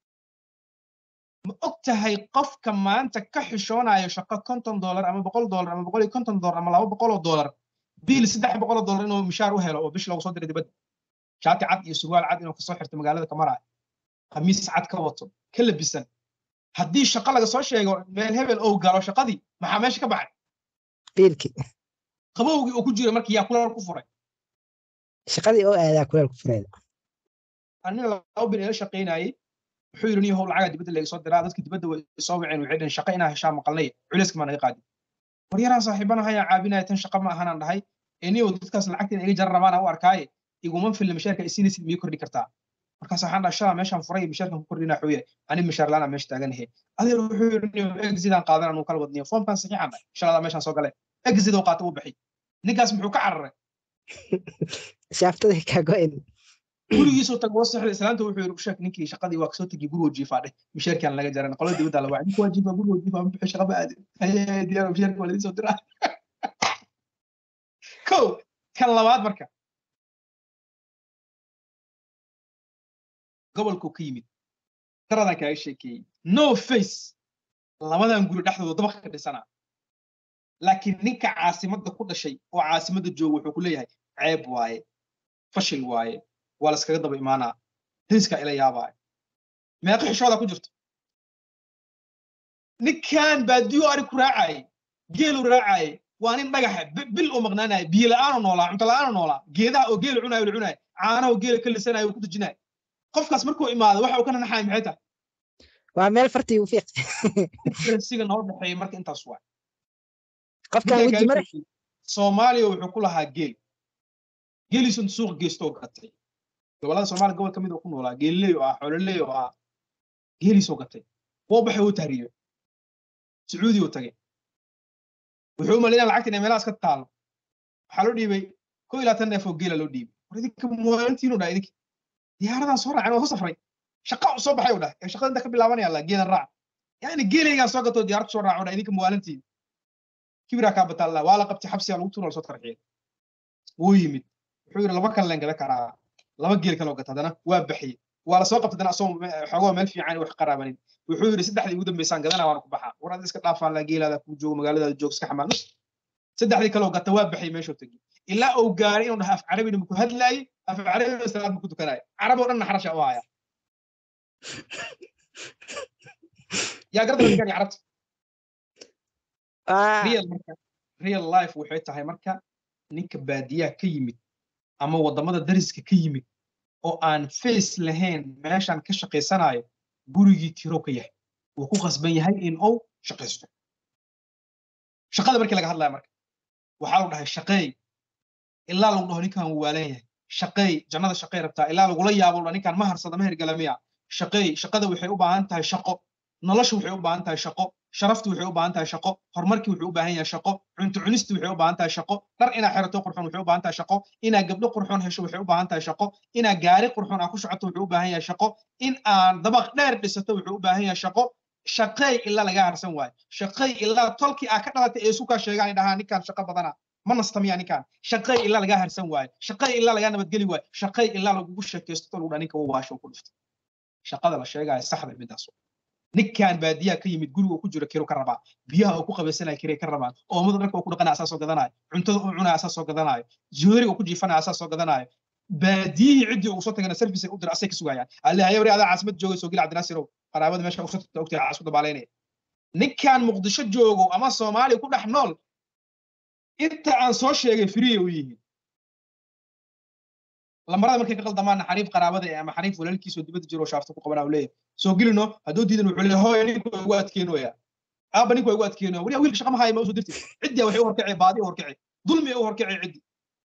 ma og tahay qofka maanta ka xishoonayo shaqo konton dollar ama boqol dollar ama boqol iyo konton dollar ama laba boqol oo dollar biil saddex boqol oo dollar inuu mishaar u helo oo bish loogu soo diray dibadda shaati cad iyo surwaal cad inuu kasoo xirto magaalada ka maraayo khamiis cad ka wato ka labisan haddii shaqo laga soo sheego meel hebel ou galo shaqadii maxaa meesha ka baxay biilkii qabowgii uu ku jira markii yaa kulal ku furay shaqadii oo aadaa kuleel ku fureeda anina laba bin ila shaqaynayay wuxuu yidhi niyahow lacagaa dibadda laga soo diraa dadka dibadda way soo waceen waxay dhaheen shaqo inaa heshaa maqalnay culayska maa naga qaadi war yaraan saaxiibana hayaa caabinaya tan shaqo ma ahanaan dhahay ee niyow dadkaas lacagta iga jar rabaana u arkaaye iguma filla mishaarka isiinaysid miyay kordhi kartaa markaas waxaan dhaha shalaa meeshaan furay mishaarkan ku kordhinaa xuye ani mishaar laana meesha taaganahe adeer wuxuu yidhi niyow exidaan qaadan anuu kala wadniyo foomkan saxiixan dhahay shaladaa meeshaan soo gale exid oo qaata u baxay ninkaas muxuu ka cararay shaaftada kaa go-in gurigiisoo tag oo saxda islaanta wuxuu yidhi usheeg ninkii shaqadii waa kasoo tegi gurigoo jiifaa dheh mishaarkaan laga jaran qolada dibadda la wacay ninka waa jiifaa gurigoo jiifaa ma bixi shaqa ma aadin haye diyaar mishaarka waa ladin soo diraa kow kan labaad marka gobolkuu ka yimid daradan kaaga sheekeeyey no face labadan guri dhexdooda dabaq ka dhisanaa laakiin ninka caasimadda ku dhashay oo caasimadda jooga wuxuu ku leeyahay ceeb waaye fashil waaye waa laskaga daba imaanaa riskaa ila yaabaayo meeqa xishooda ku jirto ninkan baadiyo ari ku raacaye geelu raacaye waa nin dhagaxa bil oo maqnaanaya biyo la'aanu noolaa cunto la'aanu noolaa geedaha oo geelu cunayo la cunayo caanaha oo geela ka lisanayo uu ku dejinayo qofkaas markuu imaado waxa uu ka nanaxaya maxay tahay waa meel fartii u fiiq differencega noo dhexeeya marka intaas waay qofkan weji mare soomaaliya wuxuu ku lahaa geel geeliisun suuq geestoo gatay gobolada soomaaliya gobol ka mid oo ku noolaa geeliley oo ah xoololey oo ah geeliisoo gatay woo baxay uu tahriyo sacuudi uu tagay wuxuu u malaynaa lacagta inay meelahaas ka taalo waxaa loo dhiibay ko ilaa tan neef oo geela loo dhiibay war idinka muwaadintiinu dhaha idinka diyaaradan soo raacen waa soo safray shaqa u soo baxay u dhahay ee shaqada inta ka bilaabanaya la geelan raac yani geelaygaan soo gatoo diyaarad soo raaco dhaha idinka muwaalintiin kibiraa kaa bataalla waa la qabtay xabsigaa lagu tuura lasoo tarxiyay wuu yimid wuxuu yidhi laba kan leen gada karaa laba geel kaloo gata haddana waa baxiyey waa lasoo qabtay dana asoo xogoo meel fiican wax qaraabanin wuxuu yidhi saddexdii ugu dambaysaan gadana waana ku baxaa war ad iska dhaafaan la geelaada kuu joogo magaaladaada joog iska xamaan saddexdii kaloo gata waa baxiyey meeshuu tegi ilaa uu gaaray inuu dhaha af carabina maku hadlaayey af carabina salaad maku tukanaayo carab oo dhanna xarasha u haya yaa garda ninkan carabta real marka real life waxay tahay marka ninka baadiyaha ka yimid ama waddamada dariska ka yimid oo aan face lahayn meeshaan ka shaqaysanayo gurigii tiro ka yahay wuu ku qasban yahay in uu shaqaysto shaqada markii laga hadlaya marka waxaa lagu dhahay shaqeey ilaa lagu dhaho ninkan wuu waalan yahay shaqeey jannada shaqey rabtaa ilaa lagula yaabo dha ninkan ma harsada ma hergalamiya shaqeey shaqada waxay u baahan tahay shaqo nolosha waxay u baahan tahay shaqo sharaftu waxay u baahan tahay shaqo horumarkii wuxuu u baahan yahay shaqo cunto cunistu waxay u baahan tahay shaqo dhar inaa xirato qurxoon waxay u baahan tahay shaqo inaa gabdho qurxoon hesho waxay u baahan tahay shaqo inaa gaari qurxoon aa ku socoto wuxuu u baahan yahay shaqo in aan dabaq dheer dhisato wuxuu u baahan yahay shaqo shaqeey ilaa laga harsan waayo shaqeey ilaa tolkii aa ka dhalatay ee sukaa sheegaan dhahaa ninkaan shaqo badana ma nastamiya ninkaan shaqeey ilaa laga harsan waayo shaqeey ilaa laga nabadgeli waayo shaqeey ilaa lagugu sheekaysto lagu dhaa ninka waasho ku dhifto shaqada la sheegaya saxda midaas ninkan baadiyaha ka yimid guriga ku jiro kiro ka rabaa biyaha uu ku qabaysanaya kirey ka rabaan oomada dharka uu ku dhaqanaya asaa soo gadanayo cuntada uu cunaya asaa soo gadanayo jooriga uu ku jiifanaya asaa soo gadanayo baadiyihii ciddii ugu soo tagana service ay u dira asay ka sugayaan alle haye wari adaa caasimad joogay soo gila cabdinaasirow qaraabada meesha usoo tagta ogtahay casku dabaalaynaya ninkan muqdisho joogo ama soomaaliya ku dhex nool inta aan soo sheegay firiya u yihiin lamarada markay ka qaldamaana xariif qaraabada ama xariif walaalkiisoo dibadda jiro shaafta ku qabanaa leeyahay soo gelino hadduu diidan wuxuu leeyahay hooy ninku waa igu adkeenoya aaba ninku waa igu adkeenoya weliya wiilka shaqa ma haya ma usoo dirtid ciddii waxay u horkacay baadi u horkacay dulmi u horkacay ciddi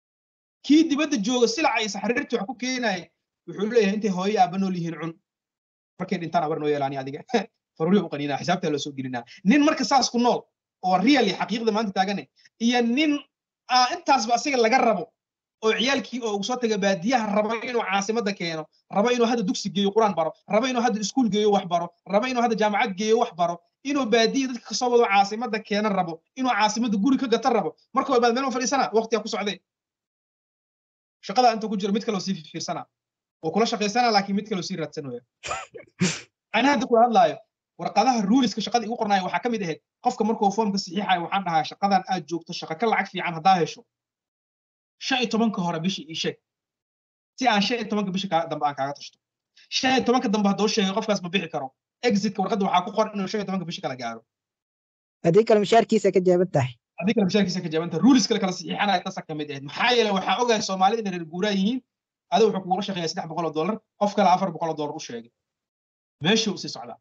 kii dibadda jooga silaca iyo saxariirtii wax ku keenaya wuxuu leeyahay intay hooyo aabba nool yihiin cun markay dhintaan abar noo yeelaani adiga faruri u qaniinaa xisaabtaa loo soo gelinaa nin marka saas ku nool oo real iyo xaqiiqda maanta taagane iyo nin intaasba asiga laga rabo oo ciyaalkii oo ugu soo taga baadiyaha raba inuu caasimadda keeno raba inuu hadda dugsi geeyo quraan baro raba inuu hadda iskuul geeyo wax baro raba inuu hadda jaamacad geeyo wax baro inuu baadiya dadka kasoo wado caasimadda keena rabo inuu caasimadda guri ka gata rabo marka walbaad meel ma fadhiisana waqtigaa ku socdee shaqada inta ku jiro mid kaloo sii fiirsana oo kula shaqaysana laakiin mid kaloo sii raadsan waya ana hadda kula hadlaayo warqadaha ruuliska shaqada igu qornaayo waxaa ka mid ahayd qofka markuu foomka saxiixayo waxaan dhahaa shaqadan aad joogto shaqa ka lacag fiican haddaa hesho shan iyo tobanka hore bishii ii sheeg si aan shan iyo tobanka bishi dambe aan kaaga tashto shan iyo tobanka dambe hadduu sheegay qofkaas ma bixi karo exitka warqadda waxaa ku qoran inuu shan iyo tobanka bishi kala gaaro haddii kale mushaarkiisa ka jaaban tahay haddii kale mushaarkiisa ka jaaban tahay ruulis kale kala saxiixanaya tasa ka mid ahayd maxaa yeelay waxaa ogahay soomaalida inay reer guuraa yihiin adiga wuxuu kugula shaqeeyaa saddex boqol oo dollar qof kale afar boqol oo dollar u sheegay meeshuu usii socdaa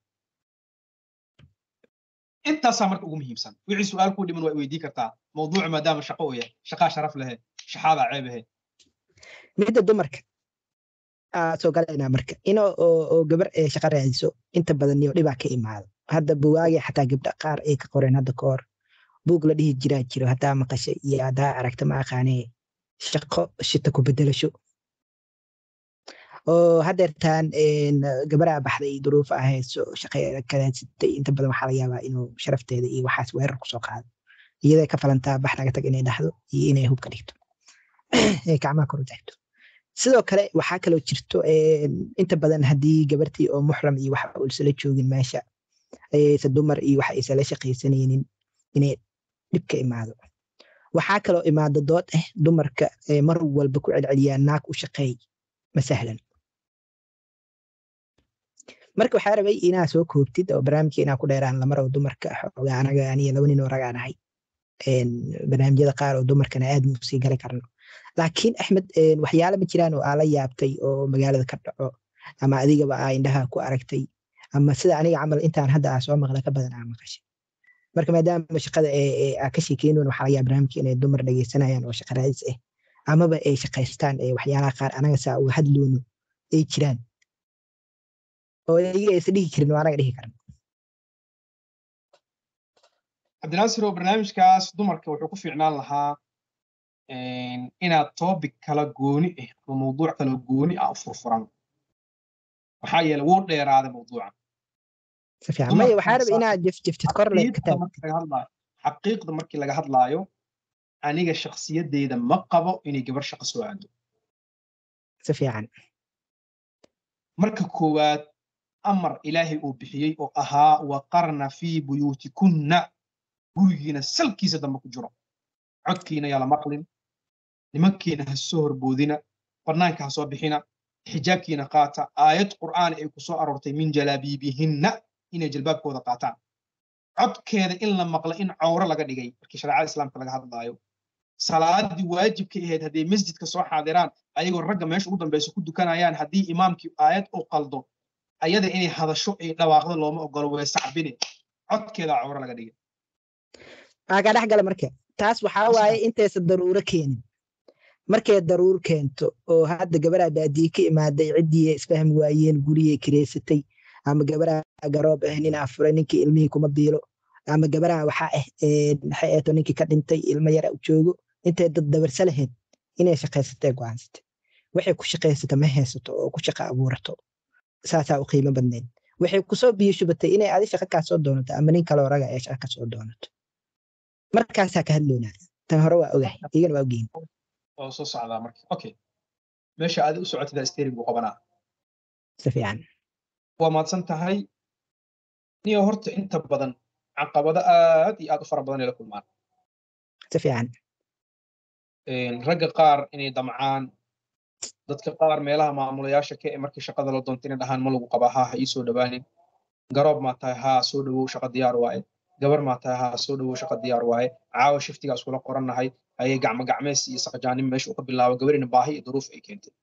intaasaa marka ugu muhiimsan wixii su-aal kuu dhiman waa weydii kartaa mawduucu maadaama shaqo uu yahay shaqaa sharaf lehe shaxaadaa ceeb ahe midda dumarka soo galaynaa marka ino oo gabar ee shaqa raadiso inta badan iyo dhibaa ka imaado hadda bugaagi xataa gabdha qaar ay ka qoreen hadda ka hor buug la dhihi jiraa jiro haddaa maqashay iyo haddaa aragta ma aqaanee shaqo shita ku bedelasho oo hadeertaan gabaraa baxday duruufa ahayso shaqeeda kaleedsatay inta badan waxaa laga yaabaa inuu sharafteeda iyo waxaas weerar kusoo qaado iyaday ka falantaa bax naga tag inay dhahdo iyo inay hubka dhigto gacmaha kor u taagto sidoo kale waxaa kaloo jirto inta badan haddii gabartii oo muxram iyo waxa uusala joogin meesha aysa dumar iyo waxa aysala shaqaysanaynin inay dhib ka imaado waxaa kaloo imaado dood ah dumarka mar walba ku celceliyaa naag u shaqeey ma sahlan marka waxaa rabay inaa soo koobtid oo barnaamijka inaa ku dheeraan lamaro dumarka xoogaa anaga aniyo laba nin oo ragaan ahay barnaamijyada qaar oo dumarkana aad mu sii gali karno laakiin axmed waxyaala ma jiraan oo aa la yaabtay oo magaalada ka dhaco ama adigaba aa indhaha ku aragtay ama sida aniga camal intaan hadda aa soo maqla ka badan aa maqashay marka maadaama shaqada aa ka sheekeynoon waxaa laga yaaba barnaamijka inay dumar dhegeysanayaan oo shaqa raadis ah amaba ay shaqaystaan waxyaalaha qaar anaga saa uga hadloono ay jiraan oo iyaga aysa dhihi karin oo anaga dhihi karan cabdinaasir oo barnaamijkaas dumarka wuxuu ku fiicnaan lahaa inaad topic kala gooni ah ama mawduuc kala gooni ah u furfuran maxaa yeelay wuu dheeraaday mawduucan si fiican maya waxaa raba inaad jefjeftid kor le xaqiiqda markii laga hadlaayo aniga shakhsiyadeyda ma qabo inay gabar shaqo soo aado si fiican marka koowaad amar ilaahay uu bixiyey oo ahaa waqarna fii buyuutikunna gurigiina salkiisa dambe ku jiro codkiina yaa la maqlin nimankiina ha soo horboodina bannaanka ha soo bixina xijaabkiina qaata aayad qur'aan ay ku soo aroortay min jalaabiibihinna inay jalbaabkooda qaataan codkeeda in la maqlo in cawro laga dhigay markii shareecada islaamka laga hadlaayo salaadii waajibka ahayd hadday masjidka soo xaadiraan ayagoo ragga meesha ugu dambeysa ku dukanayaan haddii imaamkii aayad uu qaldo ayada inay hadasho ay dhawaaqdo looma ogolo way sacbine codkeeda cawro laga dhigay aagaa dhex gala marka taas waxaa waaye intaysa daruuro keenin markay daruur keento oo hadda gabaraa baadiye ka imaaday ciddii isfahmi waayeen guriyay kireysatay ama gabaraa garoob ah ninaa furay ninkii ilmihii kuma biilo ama gabaraa waxaa ah maxay eeto ninkii ka dhintay ilmo yara u joogo intay dad dabarsa lahayd inay shaqaysatay go'aansatay waxay ku shaqaysata ma haysato oo ku shaqa abuurato saasaa u qiimo badnayd waxay kusoo biyo shubatay inay adi shaqa kaa soo doonato ama nin kaloo raga ee shaqa ka soo doonato markaasaa ka hadloonaa tan hore waa ogahay igana waa ogeyn oo soo socdaa marka okay meesha aad u socotida steering buu qabanaa si fiican waa mahadsan tahay niyo horta inta badan caqabado aad iyo aad u fara badan ay la kulmaan si fiican ragga qaar inay damcaan dadka qaar meelaha maamulayaasha ka ee markii shaqada la doonta inay dhahaan ma lagu qabaa haa ha ii soo dhowaanin garoob maa tahay haa soo dhowow shaqa diyaar waaye gabar maa tahay haa soo dhowow shaqa diyaar waaye caawa shiftigaa iskula qorannahay ayay gacmo gacmeys iyo saqajaanin meesha uu ka bilaabo gabarina baahi iyo duruuf ay keentay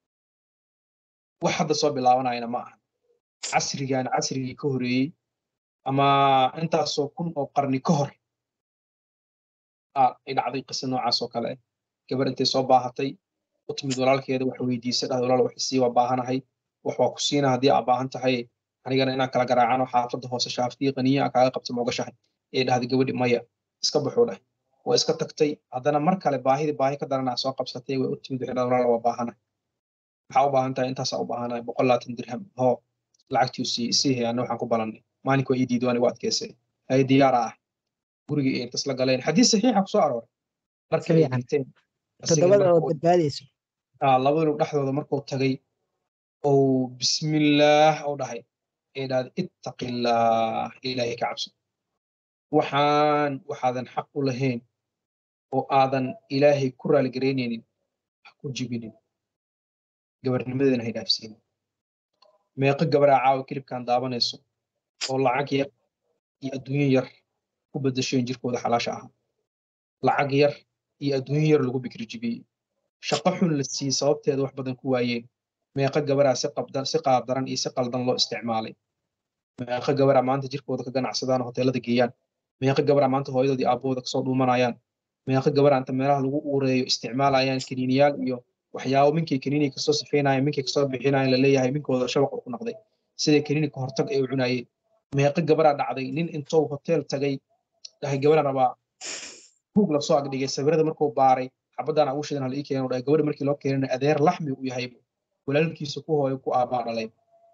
wax hadda soo bilaabanayana ma aha casrigan casrigii ka horeeyey ama intaasoo kun oo qarni ka hor ay dhacday qisa noocaas oo kale gabar intay soo baahatay u timid walaalkeeda wax weydiisay dhahday walaal wax isii waa baahanahay wax waa ku siina haddii aa baahan tahay anigana inaan kala garaacano xaafadda hoose shaaftii qaniya aan kaaga qabto moogashahay ee dhahday gabadhi maya iska baxuu dhahay waa iska tagtay haddana mar kale baahidii baahi ka daranaa soo qabsatay way u timid waxay dhahday walaal waa baahanahay maxaa u baahan tahay intaasaa u baahanahay boqol labaatan dirham hoo lacagtii sii isii hay anna waxaan ku balannay maalinka waa ii diiday waan igu adkeysay hay diyaara ah gurigii ay intas la galeen xadiis saxiixa ku soo arooray markay ay dhigteen toddobada oo badbaadayso labadinu dhexdooda markuu tagay ou bismillaah ou dhahay ee dhahday ittaqillaah ilaahay ka cabso waxaan waxaadan xaq u lahayn oo aadan ilaahay ku raaligareynaynin ha ku jibinin gabarnimadeena hay dhaafsiinin meeqo gabaraa caawa kilibkan daabanayso oo lacag yar iyo adduunyo yar ku bedasheen jirkooda xalaasha ahaa lacag yar iyo adduunyo yar lagu bikri jibiyey shaqo xun la siiyey sababteeda wax badan ku waayeen meeqo gabaraa si qabdan si qaabdaran iyo si qaldan loo isticmaalay meeqo gabaraa maanta jirkooda ka ganacsadaan hoteelada geeyaan meeqo gabaraa maanta hooyadoodii aabbahooda kasoo dhuumanayaan meeqo gabaraa inta meelaha lagu uureeyo isticmaalayaan kaniiniyaal iyo waxyaabo minkay kaniini kasoo sifeynayaan minkay kasoo bixinayaan laleeyahay minkooda shabaq ku noqday siday kaniini ka hortag ay u cunayeen meeqo gabaraa dhacday nin intuu hotel tagay dhahay gabaraan rabaa buug lasoo agdhigay sawirada markuu baaray xabadaan ugu shidan hal ii keeno dhahay gabadha markii loo keenana adeer laxmi uu yahay walaalkiisa ku hooyo ku aabbaa dhalay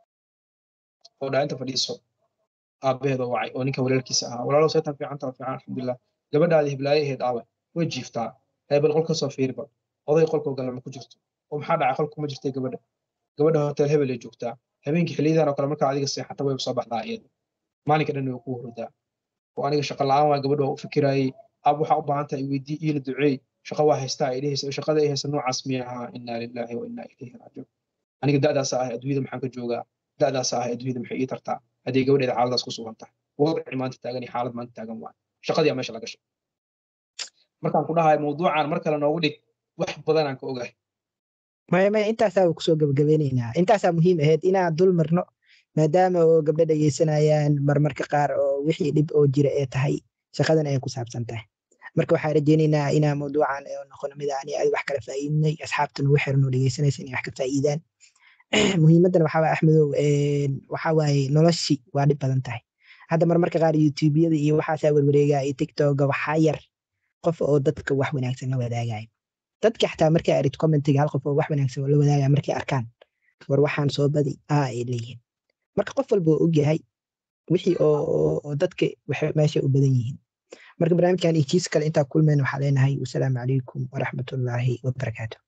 oo dhaha inta fadhiiso aabbaheeda wacay oo ninka walaalkiisa ahaa walaalow seetan fiicanta fiican alxamdulilah gabadhaadii hiblaaye ahayd aawe way jiiftaa heebal qol kasoo fiiriba oday qolkoo gala ma ku jirto oo maxaa dhacay qolku ma jirtay gabadha gabadha hotel hebel ay joogtaa habeenkii xiliyadan oo kale markaa adiga seexata way soo baxdaa iyada maalinka dhan way ku hurdaa oo aniga shaqa la'aan waa gabadha waa u fikiraayey ab waxaa u baahan tahay weydii iila duceey shaqa waa haystaa ay dhehaysa shaqada ay haysa noocaas miya ahaa inaa lilaahi wa inaa ilayhi raajiun aniga da'daasa ahay adduunyada maxaan ka joogaa da'daasa ahay adduunyada maxay ii tartaa haddii gabadheeda xaaladaas ku sugan tahay wadci maanta taagan iyo xaalad maanta taagan waay shaqadii meesha la gashay markaan ku dhahay mawduucan mar kale noogu dhig wax badanaan ka ogahay maya maya intaasaa kusoo gabagabeynaynaa intaasaa muhiim ahayd inaan dul marno maadaama oo gabdho dhegeysanayaan marmarka qaar oo wixii dhib oo jira ee tahay shaqadan ay ku saabsan tahay marka waxaan rajeynaynaa inaa mawduucan noqono mid aan aad wax kala faa'iidinay asxaabta nagu xiran oo dhegeysanaysa inay wax ka faa'iidaan muhiimadan waxaa waye axmedow waxaa waaye noloshii waa dhib badan tahay hadda marmarka qaar youtubeyada iyo waxaasaa werwareegaa iyo tiktoka waxaa yar qof oo dadka wax wanaagsan la wadaagaya dadka xataa markay arid commentiga hal qof oo wax wanaagsan oo la wadaagaya markay arkaan war waxaan soo badi aa ay leeyihiin marka qof walba oo ogyahay wixii oo dadka meesha u badan yihiin marka barnaamijkan iyo kiis kale intaa kulmeen waxaa leenahay wasalaamu calaykum waraxmatullaahi wabarakaatu